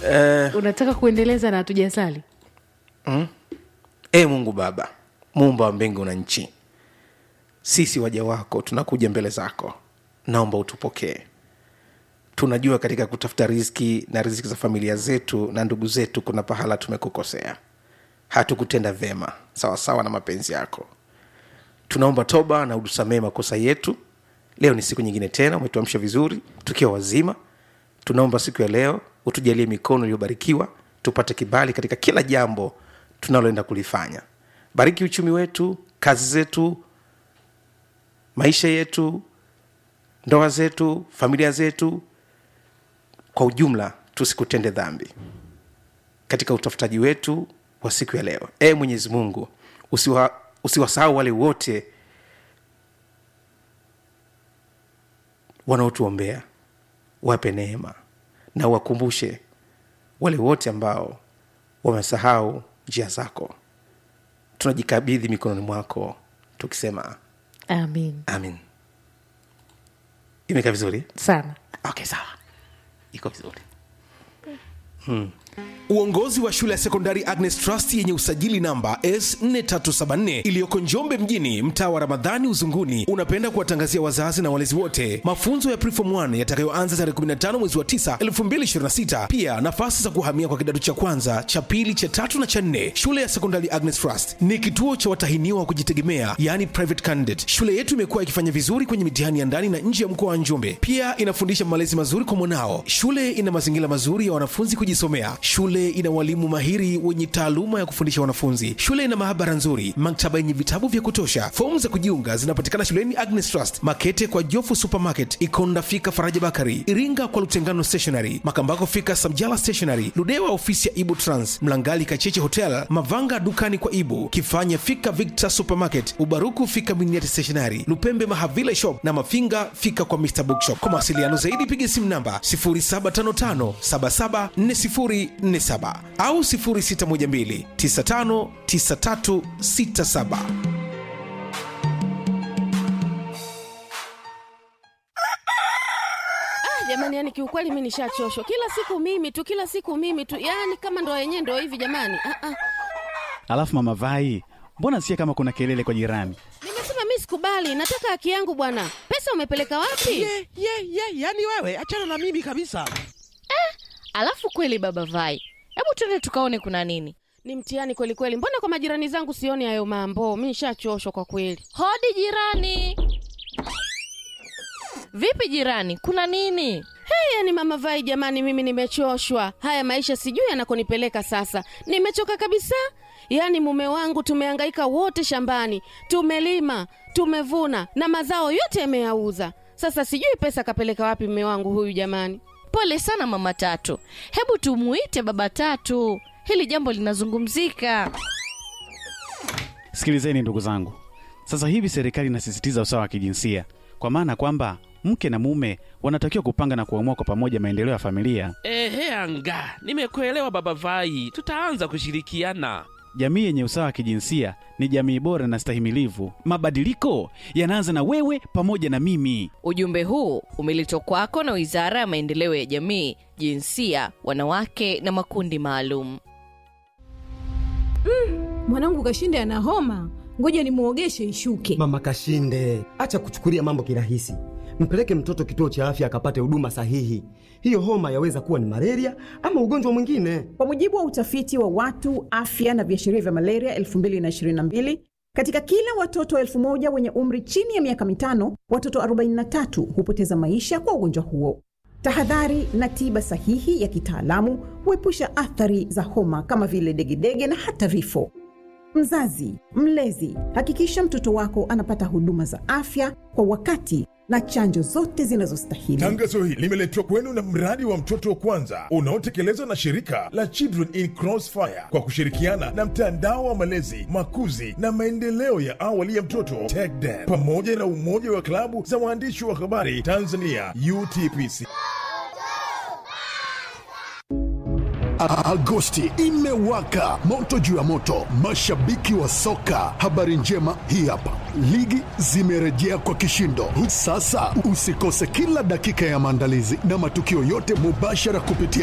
eh, unataka kuendeleza na hatujasali e mungu baba muumba wa mbingu na nchi sisi waja wako tunakuja mbele zako naomba utupokee tunajua katika kutafuta riziki na riziki za familia zetu na ndugu zetu kuna pahala tumekukosea hatukutenda vyema sawasawa na mapenzi yako tunaomba toba na utusamee makosa yetu leo ni siku nyingine tena umetuamsha vizuri tukiwa wazima tunaomba siku ya leo utujalie mikono iliyobarikiwa tupate kibali katika kila jambo tunaloenda kulifanya bariki uchumi wetu kazi zetu maisha yetu ndoa zetu familia zetu kwa ujumla tusikutende dhambi katika utafutaji wetu wa siku ya leo e mwenyezi mungu usiwa, usiwasahau wale wote wanaotuombea wape neema na wakumbushe wale wote ambao wamesahau njia zako tunajikabidhi mikononi mwako tukisema amin amin imekaa vizuri sana okay sawa iko vizuri uongozi wa shule ya sekondari agnes trust yenye usajili namba s4374 iliyoko njombe mjini mtaa wa ramadhani uzunguni unapenda kuwatangazia wazazi na walezi wote mafunzo ya prefom 1 yatakayoanza tarehe 15 mwezi wa 9 2026 pia nafasi za kuhamia kwa kidato cha kwanza cha pili cha tatu na cha nne shule ya sekondari agnes trust ni kituo cha watahiniwa wa kujitegemea yani private candidate shule yetu imekuwa ikifanya vizuri kwenye mitihani ya ndani na nje ya mkoa wa njombe pia inafundisha malezi mazuri kwa mwanao shule ina mazingira mazuri ya wanafunzi kujisomea shule ina walimu mahiri wenye taaluma ya kufundisha wanafunzi shule ina maabara nzuri maktaba yenye vitabu vya kutosha fomu za kujiunga zinapatikana shuleni agnes trust makete kwa jofu supermarket ikonda fika faraja bakari iringa kwa lutengano stationary makambako fika samjala stationary ludewa ofisi ya ibu trans mlangali kacheche hotel mavanga dukani kwa ibu kifanya fika victor supermarket ubaruku fika miniati stationary lupembe mahavila shop na mafinga fika kwa mr bookshop kwa mawasiliano zaidi piga simu namba 0755774047 au 0612959367 jamani yani kiukweli mi nishachoshwa kila siku mimi tu kila siku mimi tu yani kama ndo yenyewe ndo hivi jamani ah, ah. alafu mama vai mbona sikia kama kuna kelele kwa jirani nimesema mi sikubali nataka haki yangu bwana pesa umepeleka wapi ye ye ye yani wewe achana na mimi kabisa alafu kweli baba vai hebu tuende tukaone kuna nini ni mtihani kweli kweli mbona kwa majirani zangu sioni hayo mambo mi nishachoshwa kwa kweli hodi jirani vipi jirani kuna nini hey, yani mama vai jamani mimi nimechoshwa haya maisha sijui yanakonipeleka sasa nimechoka kabisa yaani mume wangu tumehangaika wote shambani tumelima tumevuna na mazao yote yameyauza sasa sijui pesa kapeleka wapi mume wangu huyu jamani pole sana mama tatu hebu tumuite baba tatu hili jambo linazungumzika sikilizeni ndugu zangu sasa hivi serikali inasisitiza usawa wa kijinsia kwa maana kwamba mke na mume wanatakiwa kupanga na kuamua kwa pamoja maendeleo ya familia ehe anga nimekuelewa baba vai tutaanza kushirikiana jamii yenye usawa wa kijinsia ni jamii bora na stahimilivu mabadiliko yanaanza na wewe pamoja na mimi ujumbe huu umeletwa kwako na wizara ya maendeleo ya jamii jinsia wanawake na makundi maalum mwanangu kashinde ana homa ngoja nimwogeshe ishuke mama kashinde acha kuchukulia mambo kirahisi mpeleke mtoto kituo cha afya akapate huduma sahihi hiyo homa yaweza kuwa ni malaria ama ugonjwa mwingine kwa mujibu wa utafiti wa watu afya na viashiria vya malaria 222 katika kila watoto elfu moja wenye umri chini ya miaka mitano watoto 43 hupoteza maisha kwa ugonjwa huo tahadhari na tiba sahihi ya kitaalamu huepusha athari za homa kama vile degedege na hata vifo mzazi mlezi hakikisha mtoto wako anapata huduma za afya kwa wakati na chanjo zote zinazostahili tangazo hili limeletwa kwenu na mradi wa mtoto wa kwanza unaotekelezwa na shirika la children in crossfire kwa kushirikiana na mtandao wa malezi makuzi na maendeleo ya awali ya mtoto TECDEM pamoja na umoja wa klabu za waandishi wa habari tanzania utpc Agosti imewaka moto juu ya moto, mashabiki wa soka. Habari njema hii hapa, ligi zimerejea kwa kishindo. Sasa usikose kila dakika ya maandalizi na matukio yote mubashara kupitia